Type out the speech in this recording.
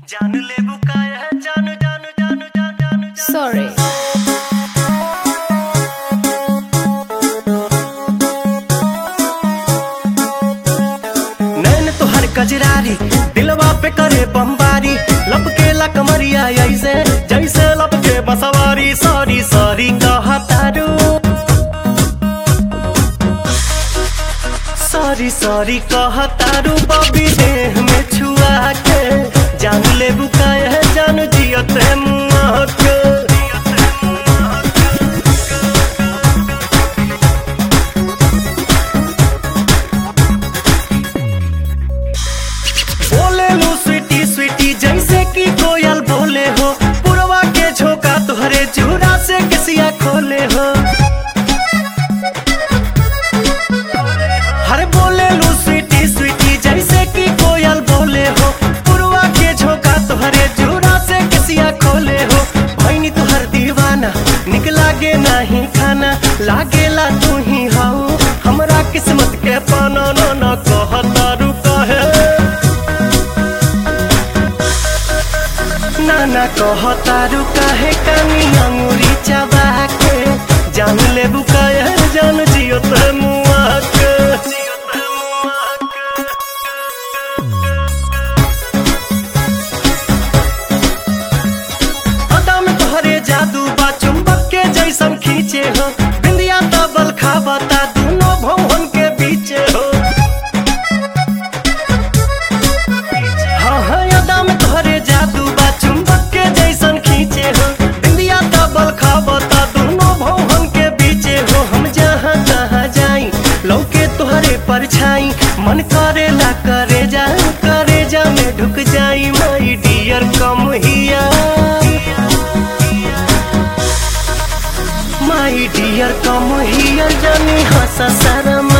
जान ले बुकाया जान जान जान जान जान Sorry. नैन तोहर कजरारी दिलवा पे करे बमबारी लपके ला कमरिया ऐसे जैसे लपके बसवारी सॉरी सॉरी कहतारू सॉरी सॉरी कहतारू बबी देह में छुआ के जान ले बुकाया जान जियत है मुआ के बोले लो स्वीटी स्वीटी जैसे कि कोयल बोले हो पुरवा के झोंका तुहरे चूड़ा से किसिया खोले हो हर बोले लो स्वीटी स्वीटी जैसे कि कोयल बोले हो पुरवा के झोंका तुहरे चूड़ा से किसिया खोले हो भैनी तुहर दीवाना निक लागे नहीं खाना लागेला तू ही हाउ हमरा किस्मत के पाना न न कहता रुका है नाना कहतारू काहे कानी अंगुरी चबा के जान ले बुकाया जान जियो ते मुआ के अदा में तोहरे जादू बा चुंबक के जैसन खींचे हो बिंदिया तबल खाबता दोनों भवन के बीचे हो हाँ हाँ यादा में तोहरे जादू बा चुंबक के जैसन खींचे हो इंडिया डबल खाबता दोनों भवन के बीचे हो हम जहाँ जहाँ जाई लौके तोहरे परछाई मन करेला करे जा करे जा में ढुक जाई माई डियर कम हिया माई डियर कम हियर जानी हंसा शर्मा